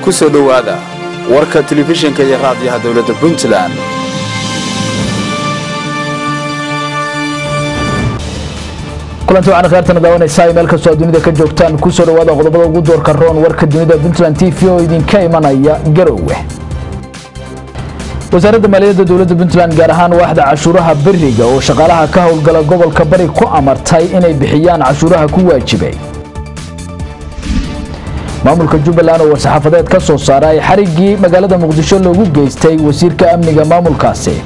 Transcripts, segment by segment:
ku soo dhowaada warka telefishinka iyo raadiyaha dowladda puntland kulanti waxaana kheyrtana daawanaysaa meel kastoo aad dunida ka joogtaan kusoo dhawaada qodobada ugu doorka roon warka dunida puntland t v oo idinka imanaya garowe wasaaradda maaliyadda dowladda puntland gaar ahaan waaxda cashuuraha beriga oo shaqaalaha ka howlgala gobolka bari ku amartay inay bixiyaan cashuuraha ku waajibay maamulka jubbaland oo war-saxaafadeed ka soo saaray xariggii magaalada muqdisho loogu geystay wasiirka amniga maamulkaasi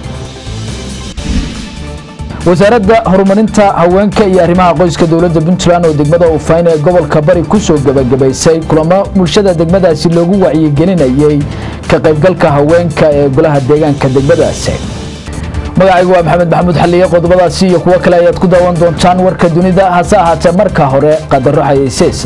wasaaradda horumarinta haweenka iyo arrimaha qoyska dowladda puntland oo degmada ufayn ee gobolka bari ku soo gebagabaysay kulamo bulshada degmadaasi loogu wacyigelinayey ka qaybgalka haweenka ee golaha deegaanka degmadaasi magacaygu waa maxamed maxamuud xalliye qodobadaasi iyo kuwo kale ayaad ku daawan doontaan warka dunida hase ahaatee marka hore qadaro xayeyseesa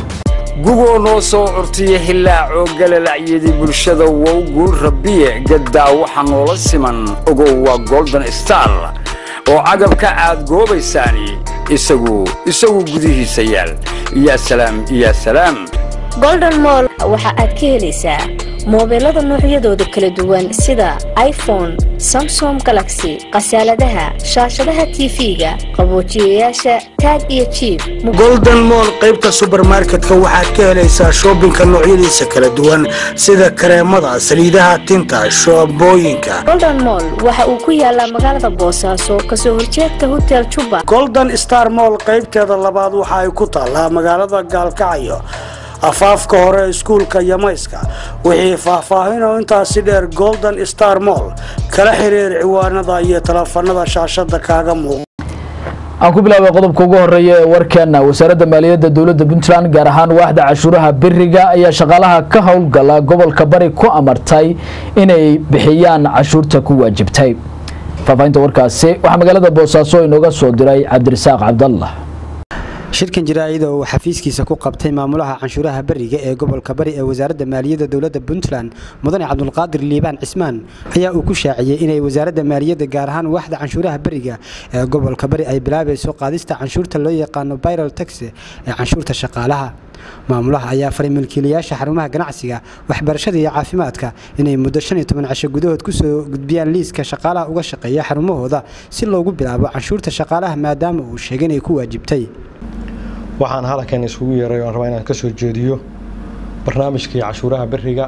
gugoo noo soo curtiya hilaacoo galalacyadii bulshada wow guul rabbiye gaddaa waxa noola siman ogow waa golden star oo cagabka aad goobaysaani isagu isagu gudihiisa yaal yaa salaam yaa salaam golden moll waxa aad ka helaysaa moobeelada noocyadooda kala duwan sida iphone samsom galaxy khasaaladaha shaashadaha tv-ga qaboojiyayaasha taag iyo jiib golden moll qaybta subermarketka waxaad ka helaysaa shoobinka noocyadiisa kala duwan sida kareemada saliidaha tinta shoobooyinka golden moll waxa uu ku yaalaa magaalada boosaaso kasoo horjeedka hotel juba golden star moll qaybteeda labaad waxa ay ku taallaa magaalada gaalkacyo afaafka hore iskuulka yamayska wixii faahfaahinoo intaasi dheer golden star moll kala xiriir ciwaanada iyo taleefanada shaashada kaaga muuqa aan ku bilaabay qodobka ugu horeeya ee warkeena wasaaradda maaliyadda dowladda puntland gaar ahaan waaxda cashuuraha beriga ayaa shaqaalaha ka howlgala gobolka bari ku amartay inay bixiyaan cashuurta ku waajibtay faahfaahinta warkaasi waxaa magaalada boosaaso inooga soo diray cabdirasaaq cabdallah shirkan jaraa'ida oo uu xafiiskiisa ku qabtay maamulaha canshuuraha beriga ee gobolka bari ee wasaaradda maaliyadda dowladda puntland mudane cabdulqaadir liibaan cismaan ayaa uu ku shaaciyey inay wasaaradda maaliyadda gaar ahaan waaxda canshuuraha beriga ee gobolka bari ay bilaabayso qaadista canshuurta loo yaqaano biral tax ee canshuurta shaqaalaha maamulaha ayaa faray milkiilayaasha xarumaha ganacsiga waxbarashada iyo caafimaadka inay muddo shan iyo toban casho gudahood kusoo gudbiyaan liiska shaqaalaha uga shaqeeya xarumahooda si loogu bilaabo canshuurta shaqaalaha maadaama uu sheegay inay ku waajibtay waxaan halkan isugu yeeray oan rabaa inaan ka soo jeediyo barnaamijkii cashuuraha beriga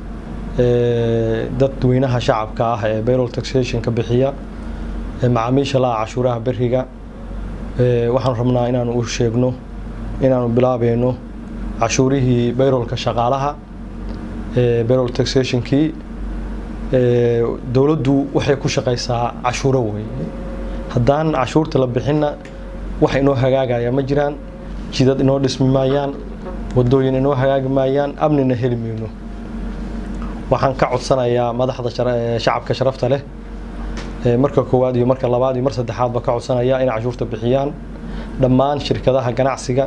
ee dadweynaha shacabka ah ee bayrol taxationka bixiya ee macaamiisha la-a cashuuraha beriga waxaan rabnaa inaanu u sheegno inaanu bilaabayno cashuurihii bayrolka shaqaalaha ee bayrol taxationkii dowladdu waxay ku shaqaysaa cashuuro wey haddaan cashuurta la bixinna wax inoo hagaagaya ma jiraan jidad inoo dhismi maayaan wadooyin inoo hagaagi maayaan amnina heli mayno waxaan ka codsanayaa madaxda shacabka sharafta leh marka koowaad iyo marka labaad iyo mar saddexaadba ka codsanaya inay cashuurta bixiyaan dhammaan shirkadaha ganacsiga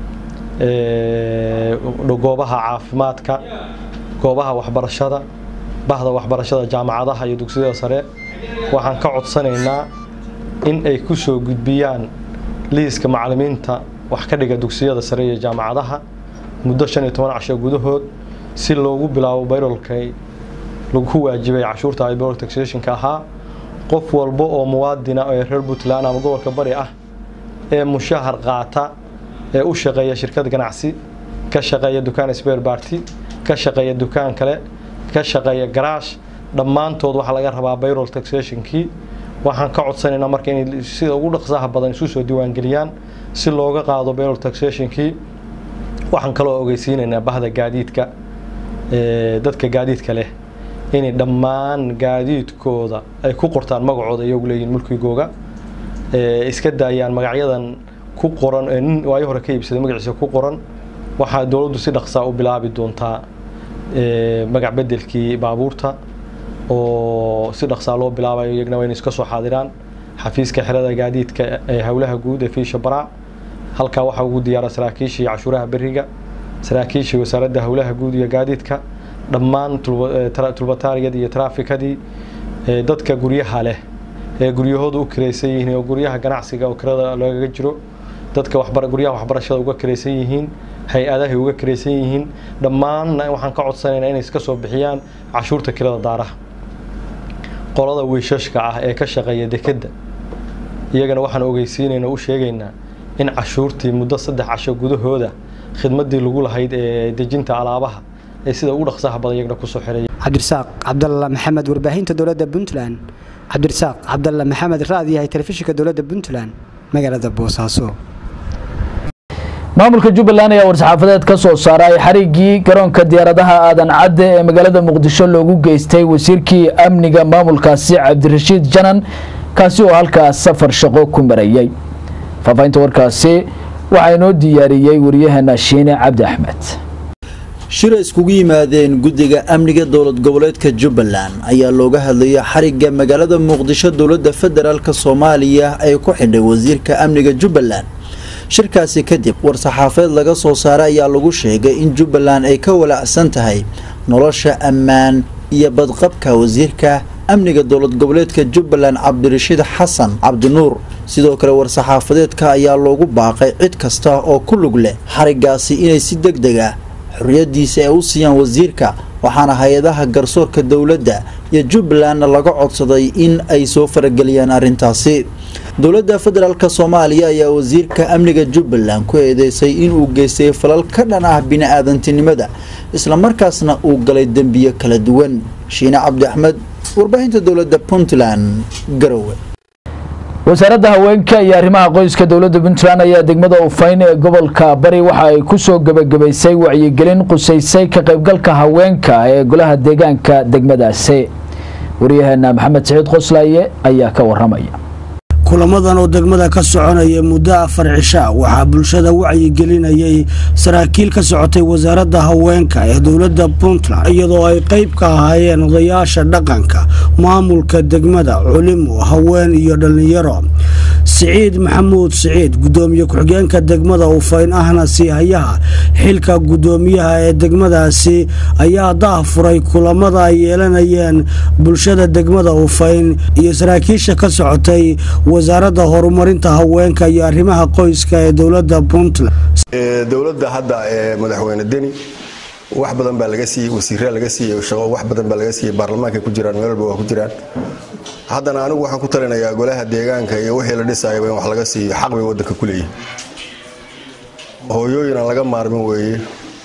goobaha caafimaadka goobaha waxbarashada bahda waxbarashada jaamacadaha iyo dugsiyada sare waxaan ka codsanaynaa in ay ku soo gudbiyaan liiska macalimiinta wax ka dhiga dugsiyada sare iyo jaamacadaha muddo shan iyo toban casho gudahood si loogu bilaabo bayrolkay lagu waajibay cashuurta ay bayrol taxationka ahaa qof walba oo muwaadina ee reer puntland ama gobolka bari ah ee mushahar qaata ee u shaqeeya shirkad ganacsi ka shaqeeya dukaan sbeer barty ka shaqeeya dukaan kale ka shaqeeya garaash dhammaantood waxaa laga rabaa bayrol taxationkii waxaan ka codsanaynaa marka inay sida ugu dhaqsaha badan isu soo diiwaangeliyaan si looga qaado bayrol taxationkii waxaan kaloo ogeysiinaynaa bahda gaadiidka dadka gaadiidka leh inay dhammaan gaadiidkooda ay ku qortaan magacooda iyagu leeyihin mulkigooga iska daayaan magacyadan ku qoran ee nin waayo hore ka iibsaday magaciisa ku qoran waxaa dowladdu si dhaqsaa u bilaabi doontaa magac bedelkii baabuurta oo si dhaqsaa loo bilaabayo iyagna waa inay iska soo xaadiraan xafiiska xerada gaadiidka ee howlaha guud ee fiisha baraac halkaa waxaa ugu diyaara saraakiishii cashuuraha beriga saraakiishii wasaaradda howlaha guud iyo gaadiidka dhammaan tulbataariyadii iyo taraafikadii dadka guryaha leh ee guryahooda u kiraysan yihiin oo guryaha ganacsiga oo kirada lagaga jiro dadka guryaha waxbarashada uga kiraysan yihiin hay-adahay uga karaysan yihiin dhammaanna waxaan ka codsanaynaa inay iska soo bixiyaan cashuurta kirada daaraha qolada wiishashka ah ee ka shaqeeya dekedda iyagana waxaan ogeysiinaynaa u sheegaynaa in cashuurtii muddo saddex casho gudahooda khidmadii lagu lahayd ee dejinta alaabaha ee sida ugu dhaqsaha badan iyagana kusoo xiraya cabdirasaaq cabdalla maxamed warbaahinta dowladda puntland cabdirasaaq cabdalla maxamed raadiyahay telefishinka dowladda puntland magaalada boosaaso maamulka jubbaland ayaa war-saxaafadeed ka soo saaray xariggii garoonka diyaaradaha aadan cadde ee magaalada muqdisho loogu geystay wasiirkii amniga maamulkaasi cabdirashiid janan kaasi oo halkaas safar shaqo ku marayay faahfaahinta warkaasi waxaa inoo diyaariyey waryaheena shiine cabdi axmed shir iskugu yimaadeen guddiga amniga dowlad goboleedka jubbaland ayaa looga hadlayay xarigga magaalada muqdisho dowladda federaalk soomaaliya ee ku xidhay wasiirka amniga jubbaland shirkaasi kadib war-saxaafeed laga soo saaray ayaa lagu sheegay in jubbaland ay ka walacsan tahay nolosha ammaan iyo badqabka wasiirka amniga dowlad goboleedka jubbaland cabdirashiid xasan cabdinuur sidoo kale war-saxaafadeedka ayaa loogu baaqay cid kasta oo ku lug leh xariggaasi inay si deg deg ah xorriyadiisa ay u siiyaan wasiirka waxaana hay-adaha garsoorka dowladda iyo jubbalandna laga codsaday in ay soo farageliyaan arrintaasi dowladda federaalk soomaaliya ayaa wasiirka amniga jubbaland ku eedeysay inuu geystay falal ka dhan ah bini-aadantinimada islamarkaasna uu galay dembiyo kala duwan shiine cabdi axmed warbaahinta dowladda puntland garowe wasaaradda haweenka iyo arrimaha qoyska dowladda puntland ayaa degmada ufayn ee gobolka bari waxa ay ku soo gebagabaysay wacyigelin qusaysay ka qaybgalka haweenka ee golaha deegaanka degmadaasi waryaheena maxamed saciid qoslaaye ayaa ka waramaya kulamadan oo degmada ka soconaya muddo afar cisha waxaa bulshada wacyigelinayay saraakiil ka socotay wasaaradda haweenka ee dowladda puntland iyadoo ay qayb ka ahaayeen odayaasha dhaqanka maamulka degmada culimo haween iyo dhallinyaro siciid maxamuud siciid gudoomiye ku-xigeenka degmada ufayn ahna siihayaha xilka gudoomiyaha ee degmadaasi ayaa daah furay kulamada ay yeelanayeen bulshada degmada ufayn iyo saraakiisha ka socotay wasaaradda horumarinta haweenka iyo arrimaha qoyska ee dowladda puntland dowladda hadda ee madaxweyne deni wax badan baa laga siiyey wasiiraa laga siiyey shaqo wax badan baa laga siiyey baarlamaanka ku jiraan meel walba waa ku jiraan haddana anigu waxaan ku talinayaa golaha deegaanka iyo wixii la dhisayaba in wax laga siiyo xaq bay waddanka ku leeyihin hooyooyin aan laga maarmin weeye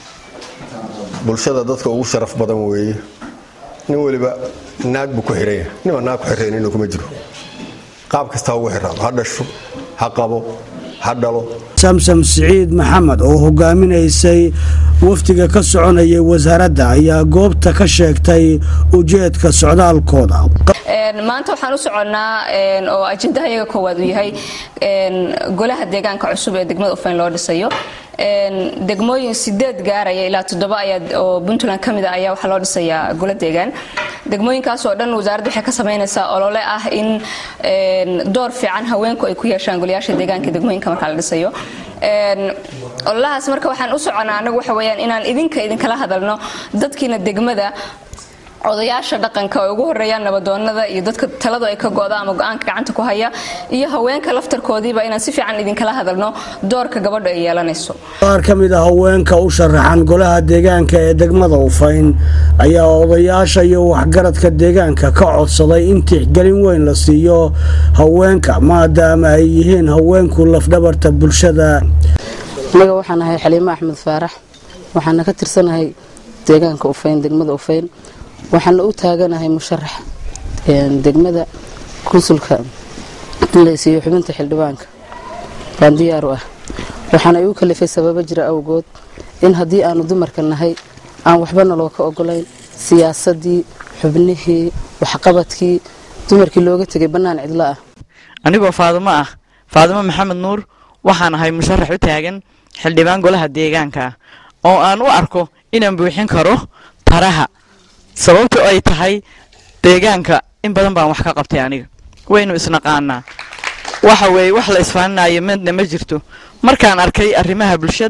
bulshada dadka ugu sharaf badan weeye nin weliba naag buu ku xiranya nima naag ku xirayn inuu kuma jiro qaab kasta ugu xiraado ha dhasho ha qabo ha dhalo samsam siciid maxamed oo hogaaminaysay wafdiga ka soconayay wasaaradda ayaa goobta ka sheegtay ujeedka socdaalkooda maanta waxaan u soconnaa oo ajendaha iyaga koowaad uu yahay golaha deegaanka cusub ee degmada ufayn loo dhisayo degmooyin sideed gaaraya ilaa toddoba ayaa oo puntland ka mid a ayaa waxaa loo dhisayaa golo deegaan degmooyinkaas oo dhan wasaaradda waxay ka samaynaysaa olole ah in door fiican haweenku ay ku yeeshaan golayaasha deegaanka degmooyinka markaa la dhisayo ololahaas marka waxaan u soconaa anagu waxa weyaan inaan idinka idinkala hadalno dadkiina degmada odayaasha dhaqanka oo ugu horeeyaan nabadoonada iyo dadka taladu ay ka go'da ama go'aanka gacanta ku haya iyo haweenka laftarkoodiiba inaan si fiican idinkala hadalno doorka gabadha ay yeelanayso qaar ka mid a haweenka u sharaxan golaha deegaanka ee degmada ufayn ayaa odayaasha iyo waxgaradka deegaanka ka codsaday in tixgelin weyn la siiyo haweenka maadaama ay yihiin haweenku lafdhabarta bulshada anaga waxaan ahay xaliimo axmed faarax waxaana ka tirsanahay deegaanka ufayn degmada ufayn waxaana u taaganahay musharax degmada konsulka in la siiyo xubinta xildhibaanka baan diyaar u ah waxaana igu kalifay sababo jira awgood in haddii aanu dumarka nahay aan waxbana loo ka ogolayn siyaasadii xubnihii waxqabadkii dumarkii looga tegay bannaan cidlo ah anigoo faadimo ah faadimo maxamed nuur waxaan ahay musharax u taagan xildhibaan golaha deegaanka oo aan u arko inaan buuxin karo taraha sababta ay tahay deegaanka in badan baan wax ka qabtay aniga waynu isnaqaanaa waxa weeye wax la isfaaninayo midna ma jirto markaan arkay arrimaha bulshada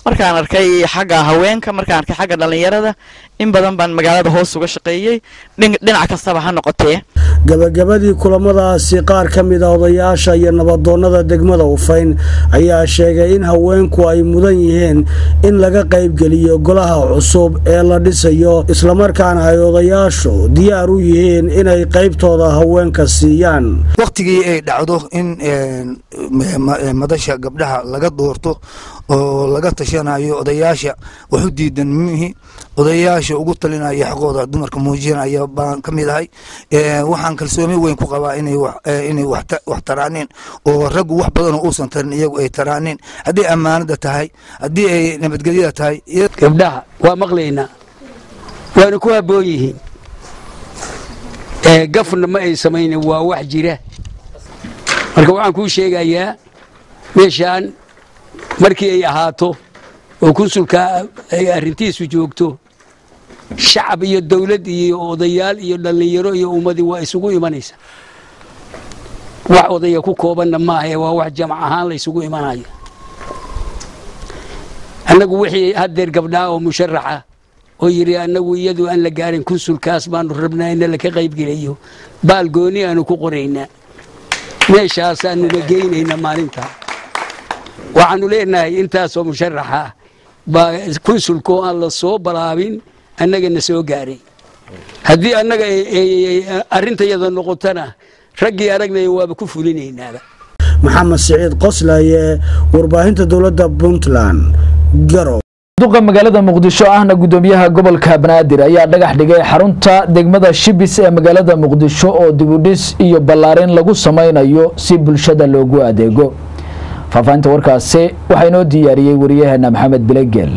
markaan arkay xagga haweenka markaan arkay xagga dhallinyarada in badan baan magaalada hoos uga shaqeeyey dhinac kastaba ha noqotee gabagabadii kulamadaasi qaar ka mid a odayaasha iyo nabadoonnada degmada ufayn ayaa sheegay in haweenku ay mudan yihiin in laga qaybgeliyo golaha cusub ee la dhisayo islamarkaana ay odayaashu diyaar u yihiin inay qaybtooda haweenka siiyaan wakhtigii ay dhacdo in madasha gabdhaha laga doorto oo laga tashanayo odayaasha waxu diidan mihi odayaasha ugu talinaya xaqooda dumarka muujinaya baan ka mid ahay waxaan kalsooni weyn ku qabaa inay wax taraaneen oo raggu wax badanoo uusan tarin iyagu ay taraaneen haddii ammaanada tahay haddii ay nabadgelyada tahay gabdhaha waa maqlaynaa waana ku habboon yihiin gafna ma ay samaynin waa wax jira marka waxaan kuu sheegayaa meeshaan markii ay ahaato oo kunsulka ay arrintiisu joogto shacab iyo dawlad iyo odayaal iyo dhallinyaro iyo ummadii waa isugu imanaysa wax odaya ku koobanna maahae waa wax jamac ahaan la ysugu imanayo annagu wixii haddeer gabdhaha oo musharaxa oo yidhi annagu iyadu aan la gaarin kunsulkaas baanu rabnaa in laka qaybgelayo baal gooni aanu ku qoraynaa meeshaasaanuna geynaynaa maalinta waxaanu leenahay intaasoo musharaxa baa kunsulkoo aan la soo balaabin annagana soo gaaray haddii annaga arrintayada noqotona raggii aragnaya waaba ku fulinaynaaba maxamed siciid qoslaye warbaahinta dowladda puntland garow duqa magaalada muqdisho ahna gudoomiyaha gobolka banaadir ayaa dhagax dhigay xarunta degmada shibis ee magaalada muqdisho oo dibudhis iyo ballaarin lagu samaynayo si bulshada loogu adeego faahfaahinta warkaasi waxaa inoo diyaariyey wariyaheena maxamed bilegeelle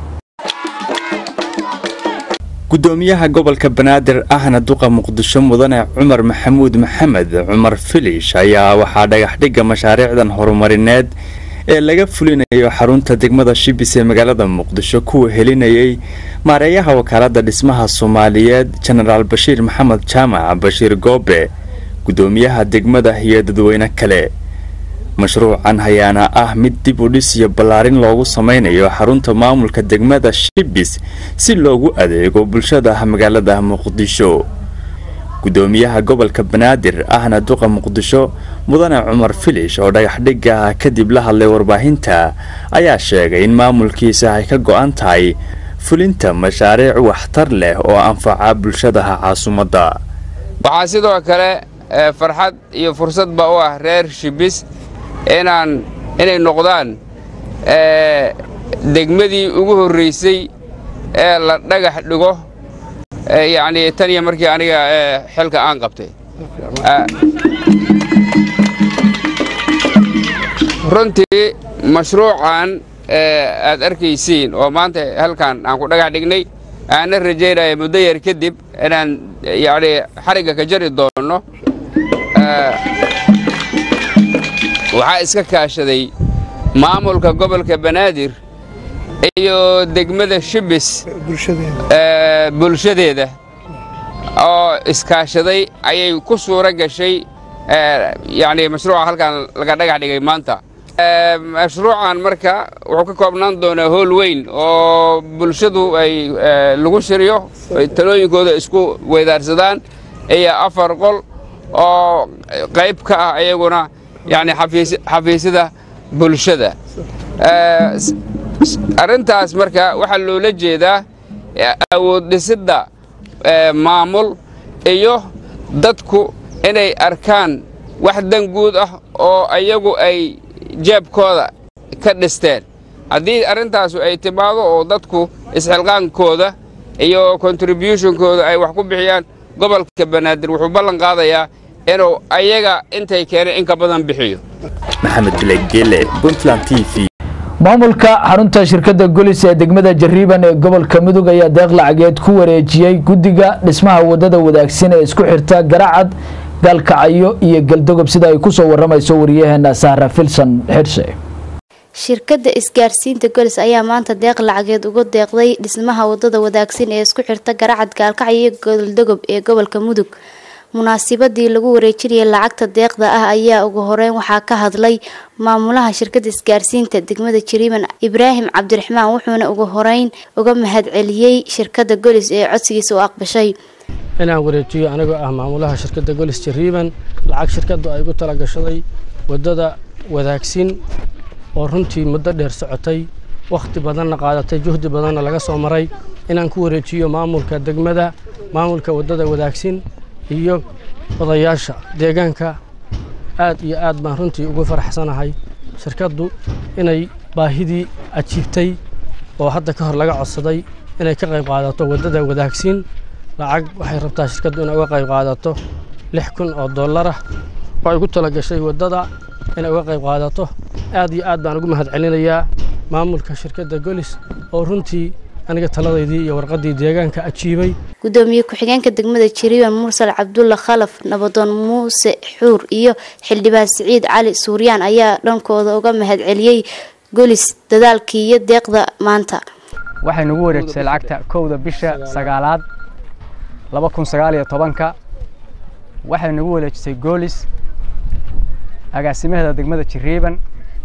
gudoomiyaha gobolka banaadir ahna duqa muqdisho mudane cumar maxamuud maxamed cumar filish ayaa waxaa dhagaxdhigga mashaariicdan horumarineed ee laga fulinayo xarunta degmada shibis ee magaalada muqdisho kuwa helinayay maareeyaha wakaalada dhismaha soomaaliyeed jenaraal bashiir maxamed jaamac bashiir goobe gudoomiyaha degmada iyo dadweyne kale mashruucan hayaana ah mid dib u dhis iyo ballaarin loogu sameynayo xarunta maamulka degmada shibis si loogu adeego bulshada magaalada muqdisho gudoomiyaha gobolka banaadir ahna duqa muqdisho mudane cumar filish oo dhagaxdhigga kadib la hadlay warbaahinta ayaa sheegay in maamulkiisa ay ka go-an tahay fulinta mashaariic waxtar leh oo anfaca bulshadaha caasimadda waxaa sidoo kale farxad iyo fursadba u ah reer shibis inaan inay noqdaan degmadii ugu horraysay ee la dhagax dhigo yacni tan iyo markii aniga xilka aan qabtay runtii mashruucan aad arkaysiin oo maanta halkan aan ku dhagax dhignay aanna rajaynaya muddo yar kadib inaan yacni xarigga ka jari doonno waxaa iska kaashaday maamulka gobolka banaadir iyo degmada shibis bulshadeeda oo iskaashaday ayay ku suuro gashay yani mashruuca halkan laga dhagax dhigay maanta mashruucan marka wuxuu ka koobnaan doonaa hool weyn oo bulshadu ay lagu shiriyo ay talooyinkooda isku weydaarsadaan iyo afar qol oo qayb ka ah iyaguna yani xafiisyada bulshada arrintaas marka waxaa loola jeedaa awood dhisidda maamul iyo dadku inay arkaan wax dan guud ah oo iyagu ay jeebkooda ka dhisteen haddii arrintaasu ay timaado oo dadku isxilqaankooda iyo contributionkooda ay wax ku bixiyaan gobolka banaadir wuxuu ballan qaadayaa inuu ayaga intay keeneen in ka badan bixiyo maxamed bilegele puntland t v maamulka xarunta shirkadda golis ee degmada jariiban ee gobolka mudug ayaa deeq lacageed ku wareejiyey guddiga dhismaha wadada wadaagsan ee isku xirta garacad gaalkacyo iyo galdogob sida ay kusoo waramayso wariyaheena sahra filson xirse shirkadda isgaarsiinta golis ayaa maanta deeq lacageed uga deeqday dhismaha wadada wadaagsan ee isku xirta garacad gaalkacyo iyo goldogob ee gobolka mudug munaasabadii lagu wareejinayay lacagta deeqda ah ayaa ugu horeyn waxaa ka hadlay maamulaha shirkada isgaarsiinta degmada jariiban ibraahim cabdiraxmaan wuxuuna ugu horeyn uga mahadceliyey shirkada golis ee codsigiisa u aqbashay inaan wareejiyo anigoo ah maamulaha shirkadda golis jariiban lacag shirkaddu ay gu talagashaday waddada wadaagsin oo runtii muddo dheer socotay wakhti badanna qaadatay juhdi badanna laga soo maray inaan ku wareejiyo maamulka degmada maamulka waddada wadaagsin iyo odayaasha deegaanka aad iyo aad baan runtii ugu faraxsanahay shirkaddu inay baahidii ajiibtay oo hadda ka hor laga codsaday inay ka qayb qaadato waddada wadaagsin lacag waxay rabtaa shirkaddu inay uga qayb qaadato lix kun oo dollarah oo ay ugu talagashay waddada inay uga qayb qaadato aad iyo aad baan ugu mahadcelinayaa maamulka shirkadda golis oo runtii aniga taladaydii iyo warqaddii deegaanka ajiibay gudoomiye ku-xigeenka degmada jariiban mursal cabdulla khalaf nabadoon muuse xuur iyo xildhibaan siciid cali suuryaan ayaa dhankooda uga mahadceliyey golis dadaalkii iyo deeqda maanta waxay nagu wareejisay lacagta kowda bisha sagaalaad laba kun sagaal iyo tobanka waxay nagu wareejisay goolis agaasimaheeda degmada jariiban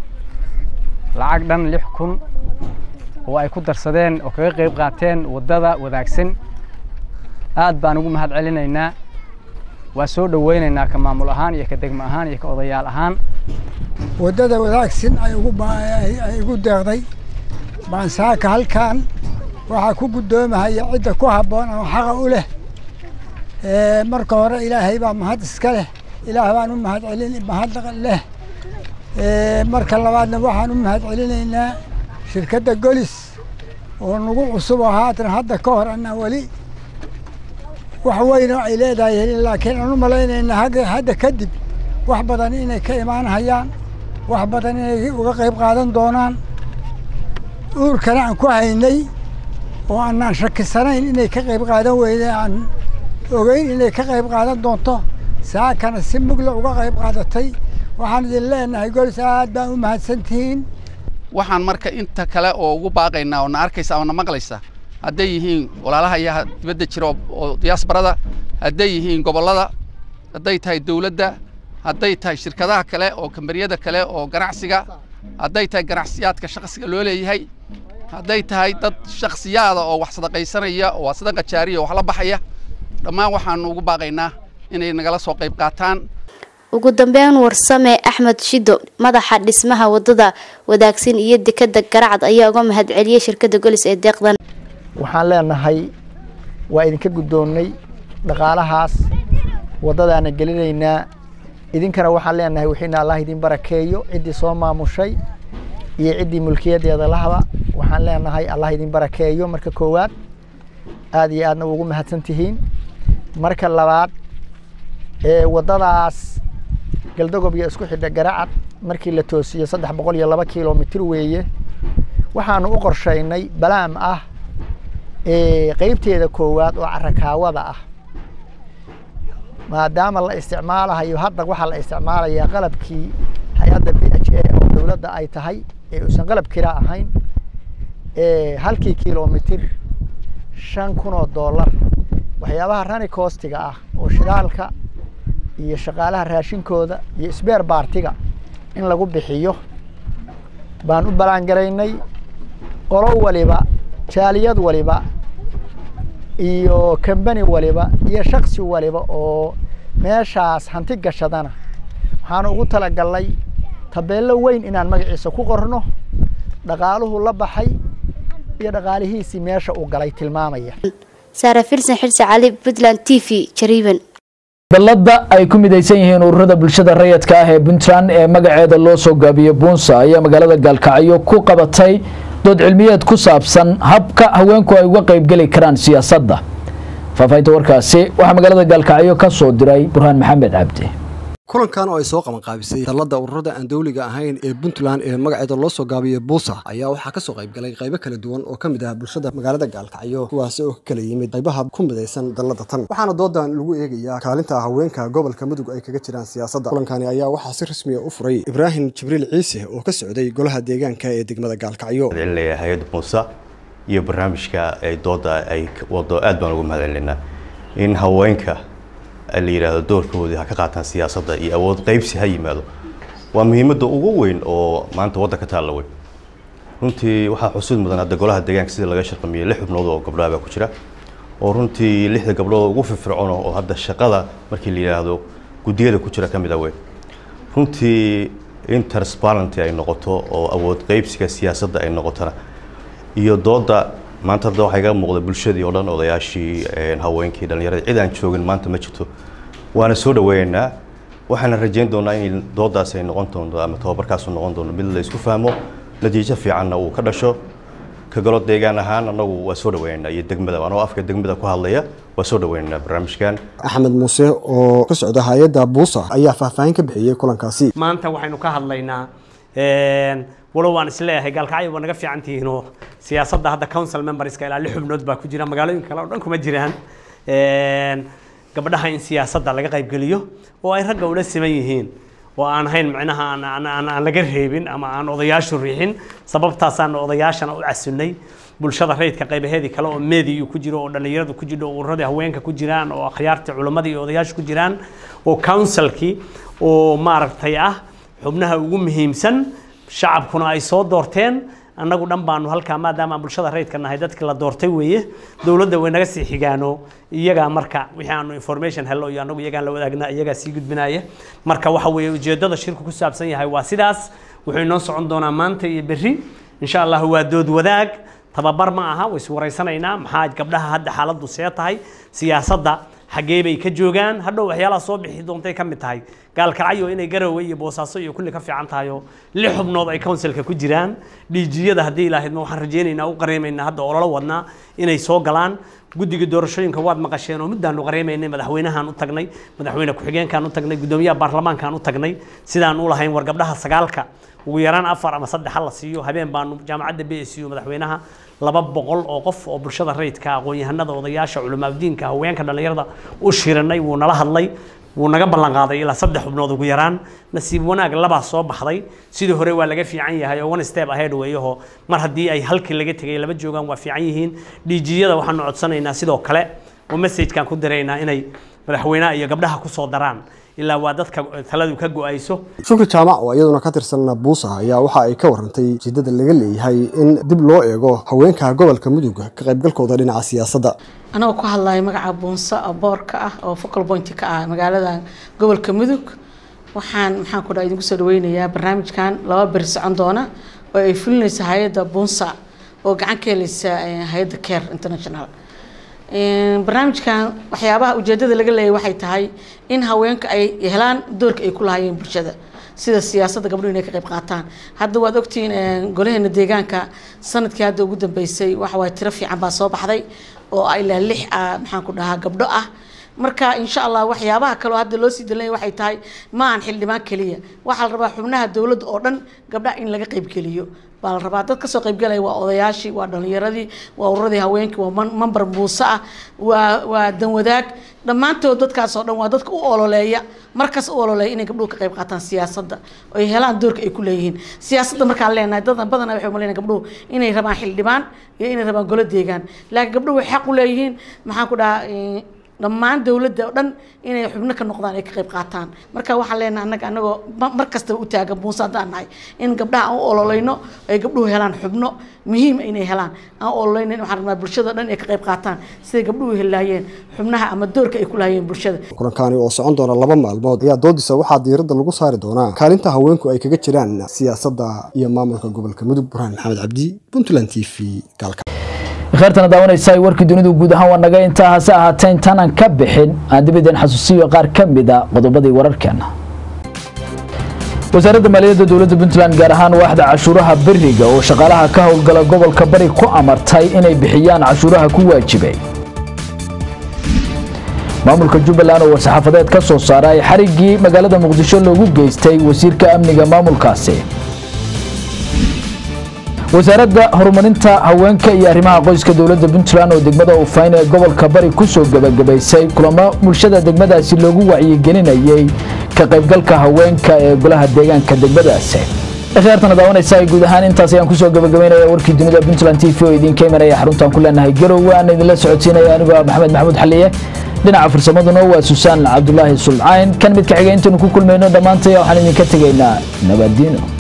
lacag dhan lix kun oo ay ku darsadeen oo kaga qayb qaateen waddada wadaagsan aad baan ugu mahad celinaynaa waa soo dhoweynaynaa ka maamul ahaan iyo ka degmo ahaan iyo ka odayaal ahaan waddada wadaagsan ay igu deeqday baan saaka halkan waxaa ku guddoomahaya cidda ku habboon oo xaqa u leh marka hore ilaahay baa mahad iska leh ilaah baan u mahad celin mahad leh marka labaadna waxaan u mahad celinaynaa shirkadda golis oo nagu cusub oo haatan hadda ka hor anaa weli wax weyn oo ay leedahay helin laakiin aan u malaynaynaa hadda kadib wax badan inay ka imaanhayaan wax badan inay uga qayb qaadan doonaan uurkana aan ku haynay oo aanaan shakisanayn inay ka qayb qaadan weyne aan ogeyn inay ka qayb qaadan doonto saakana si mugla uga qayb qaadatay waxaan idin leenahay golis aad baan u mahadsantihiin waxaan marka inta kale oo ugu baaqaynaa oo na arkaysa ama na maqlaysa hadday yihiin walaalaha iyaha dibadda jira oo diyaasbarada hadday yihiin gobollada hadday tahay dowladda hadday tahay shirkadaha kale oo kambariyada kale oo ganacsiga hadday tahay ganacsiyaadka shaqsiga loo leeyahay hadday tahay dad shakhsiyaada oo wax sadaqaysanaya oo sadaqa jaariya oo wax la baxaya dhammaan waxaanu ugu baaqaynaa inay nagala soo qayb qaataan ugu dambeyn warsame axmed shido madaxa dhismaha wadada wadaagsan iyo dekada garacad ayaa uga mahadceliyey shirkada golis ee deeqdan waxaan leenahay waa idinka guddoonnay dhaqaalahaas waddadaana gelinaynaa idinkana waxaan leenahay wixiina allah idin barakeeyo ciddii soo maamushay iyo ciddii mulkiyadeeda lahaba waxaan leenahay allah idin barakeeyo marka koowaad aad iyo aadna ugu mahadsan tihiin marka labaad ee waddadaas galdogob iyo isku xidha garacad markii la toosiyo saddex boqol iyo laba kilomitir weeye waxaanu u qorshaynay balaam ah qeybteeda koowaad oo carakaawada ah maadaama la isticmaalahayo hadda waxaa la isticmaalayaa qalabkii hay-adda b h a oo dowladda ay tahay ee uusan qalab kira ahayn halkii kilomitir shan kun oo dollar waxyaabaha rani koostiga ah oo shidaalka iyo shaqaalaha raashinkooda iyo sbeer baartiga in lagu bixiyo baan u ballaangaraynay qolo waliba jaaliyad waliba iyo kambani waliba iyo shaksi waliba oo meeshaas hanti gashadana waxaanu ugu talagalnay tabeello weyn inaan magaciisa ku qorno dhaqaaluhu la baxay iyo dhaqaalihiisii meesha uu galay tilmaamaya saara filsan xirsi cali puntland t v jariiban dalladda ay ku midaysan yihiin ururada bulshada rayidka ah ee puntland ee magaceeda loo soo gaabiyey buunsa ayaa magaalada gaalkacyo ku qabatay dood cilmiyeed ku saabsan habka haweenku ay uga qaybgeli karaan siyaasadda faahfaahinta warkaasi waxaa magaalada gaalkacyo ka soo diray burhaan maxamed cabdi kulankan oo ay soo qabanqaabisay dalladda ururada aan dowliga ahayn ee puntland ee magaceeda loo soo gaabiyey buusa ayaa waxaa kasoo qaybgalay qaybo kala duwan oo ka mid ah bulshada magaalada gaalkacyo kuwaasi oo ka kala yimid qaybaha ku midaysan dalladda tan waxaana doodan lagu eegayaa kaalinta haweenka gobolka mudug ay kaga jiraan siyaasadda kulankani ayaa waxaa si rasmiya u furay ibraahim jibriil ciise oo ka socday golaha deegaanka ee degmada gaalkacyo hay-adda buusa iyo barnaamijka ay dooda ay wado aad baan ugu mahadcelinaa in haweenka la yidhaahdo doorkoodii ha ka qaataan siyaasadda iyo awood qaybsi ha yimaado waa muhiimadda ugu weyn oo maanta waddanka taalla weyn runtii waxaa xusid mudan hadda golaha deegaanka sida laga shaqamiyey lix xubnood oo gabdhaha baa ku jira oo runtii lixda gabdhood ugu firfircoon oo hadda shaqada markii la yidhaahdo guddiyada ku jira ka mid ah weyn runtii in transparency ay noqoto oo awood qaybsiga siyaasadda ay noqotona iyo dooda maanta hadda waxaa iga muuqda bulshadii oo dhan odayaashii haweenkii dhallinyaradii cid aan joogin maanta ma jirto waana soo dhaweynaynaa waxaana rajayn doonaa in doodaas ay noqon doonto ama tababarkaasu noqon doono mid la isku fahmo natiijo fiicanna uu ka dhasho ka galo deegaan ahaan annagu waa soo dhaweynaynaa iyo degmada anoo afka degmada ku hadlaya waa soo dhaweynaynaa barnaamijkan axmed muuse oo ka socda hay-adda buusa ayaa faahfaahin ka bixiyey kulankaasi maanta waxaynu ka hadlaynaa walow waan isleeyahay gaalkacyo waa naga fiican tihiinoo siyaasadda hadda council memberska ilaa lix xubnood baa ku jira magaalooyinka kale oo dhan kuma jiraan gabdhaha in siyaasadda laga qaybgeliyo oo ay ragga ula siman yihiin oo aan ahayn micnaha aan laga reebin ama aan odayaashu riixin sababtaasaan odayaashana u casunnay bulshada rayidka qaybaheedii kale oo meediyu ku jiro oo dhallinyaradu ku jiro oo ururadii haweenka ku jiraan oo akhyaartii culimmadii iyo odayaashu ku jiraan oo councilkii oo maaragtay ah xubnaha ugu muhiimsan shacabkuna ay soo doorteen annagu dhan baanu halkaa maadaama aan bulshada rayidka nahay dadkii la doortay weeye dowladda way naga sii xigaano iyagaa marka wixii aanu information hello iyo annagu iyagaan la wadaagna iyagaa sii gudbinaya marka waxa weeye ujeeddada shirku ku saabsan yahay waa sidaas wuxuu inoo socon doonaa maanta iyo berri insha allah waa dood wadaag tababar ma aha way is waraysanaynaa maxaa gabdhaha hadda xaaladdu see tahay siyaasadda xaggee bay ka joogaan hadhow waxyaalaha soo bixi doontay ka mid tahay gaalkacyo inay garowe iyo boosaaso iyo kulli ka fiican tahay oo lix xubnood ay councilka ku jiraan dhiijiyada haddii ilaahidma waxaan rajaynaynaa u qareemaynaa hadda ololo wadnaa inay soo galaan guddiga doorashooyinka waad maqasheen oo middaanu qareemaynay madaxweynahaan u tagnay madaxweyne ku-xigeenkaan u tagnay guddoomiyaha baarlamaankaan u tagnay sidaan u lahayn war gabdhaha sagaalka ugu yaraan afar ama saddex ha la siiyo habeen baanu jaamacadda b s u madaxweynaha laba boqol oo qof oo bulshada rayidka aqoon-yahanada odayaasha culimaadiinka haweenka dhallinyarada u shiranay wuu nala hadlay wuu naga ballan qaaday ilaa saddex xubnood ugu yaraan nasiib wanaag labaa soo baxday sidii hore waa laga fiican yahay oo one step ahead weeyaho mar haddii ay halkii laga tegay laba joogaan waa fiican yihiin dhiijiyada waxaanu codsanaynaa sidoo kale oo messagekan ku diraynaa inay madaxweynaha iyo gabdhaha ku soo daraan ilaa waa dadka taladu ka go-ayso shukri jaamac oo iyaduna ka tirsan buusa ayaa waxa ay ka warantay ujeedada laga leeyahay in dib loo eego haweenka gobolka mudug ka qaybgalkooda dhinaca siyaasadda anagoo ku hadlaya magaca buunsa oo boorka ah oo focal point ka ah magaalada gobolka mudug waxaan maxaan ku dhaha idinku soo dhaweynayaa barnaamijkan laba beri socon doona oo ay fulinaysa hay-adda buunsa oo gacan ka helaysa hay-adda care international barnaamijkan waxyaabaha ujeedada laga leeyahy waxay tahay in haweenka ay helaan doorka ay ku lahaayeen bulshada sida siyaasadda gabdhuhu inay ka qayb qaataan hadda waad ogtihiin golaheena deegaanka sanadkii hadda ugu dambeysay waxa waay tiro fiican baa soo baxday oo ilaa lix ah maxaan ku dhahaa gabdho ah marka insha allah waxyaabaha kaleo hadda loo sii dalanaya waxay tahay ma aan xildhibaan keliya waxaa la rabaa xubnaha dowladda oo dhan gabdhaha in laga qaybgeliyo baa la rabaa dad kasoo qaybgalaya waa odayaashii waa dhalinyaradii waa ururadii haweenkii waa mambar buuse ah waa waa danwadaag dhammaantood dadkaas oo dhan waa dadka u ololeeya markas u ololeeya inay gabdhuhu ka qayb qaataan siyaasadda oo ay helaan doorka ay ku leeyihiin siyaasadda markaan leenahay dad badanaa waxay umaleynaya gabdhuhu inay rabaan xildhibaan iyo inay rabaan golo deegaan laakiin gabdhuhu way xaq u leeyihiin maxaan ku dhahaa dhammaan dowladda oo dhan inay xubno ka noqdaan ay ka qayb qaataan marka waxaan leenahay annaga annagoo mar kastaba u taagan buunsa haddaan nahay in gabdhaha aan u ololeyno ay gabdhuhu helaan xubno muhiim inay helaan aan u ololeyno waxaan rabnaa bulshada dhan ay ka qayb qaataan siday gabdhuhu helaayeen xubnaha ama doorka ay ku lahaayeen bulshada kulankani oo socon doona laba maalmood ayaa doodiisa waxaa diiradda lagu saari doonaa kaalinta haweenku ay kaga jiraan siyaasadda iyo maamulka gobolka mudug burhaan maxamed cabdi puntland t v gaalka kheyrtana daawanaysa warkii dunidu guud ahaan waa naga intaa hase ahaatee intaanan ka bixin aan dib idin xasuusiyo qaar ka mid a qodobadii wararkeena wasaaradda maaliyadda dowladda puntland gaar ahaan waaxda cashuuraha beriga oo shaqaalaha ka howlgala gobolka bari ku amartay inay bixiyaan cashuuraha ku waajibay maamulka jubbaland oo war-saxaafadeed ka soo saaray xariggii magaalada muqdisho loogu geystay wasiirka amniga maamulkaasi wasaaradda horumarinta haweenka iyo arrimaha qoyska dowladda puntland oo degmada ufayn ee gobolka bari ku soo gebagabaysay kulamo bulshada degmadaasi loogu wacyigelinayay ka qaybgalka haweenka ee golaha deegaanka degmadaasi akhyaartana daawanaysa guud ahaan intaas ayaan kusoo gabagabeynaya warkii dunida puntland t v oo idinka imanaya xaruntaan ku leenahay garowe aan idinla socodsiinaya anigoo ah maxamed maxamuud xaliye dhinaca farsamaduna waa susaan cabdulaahi sulcayn kan mid ka xiga intaynu ku kulmayno dhammaantay waxaan idinka tegaynaa nabaddiino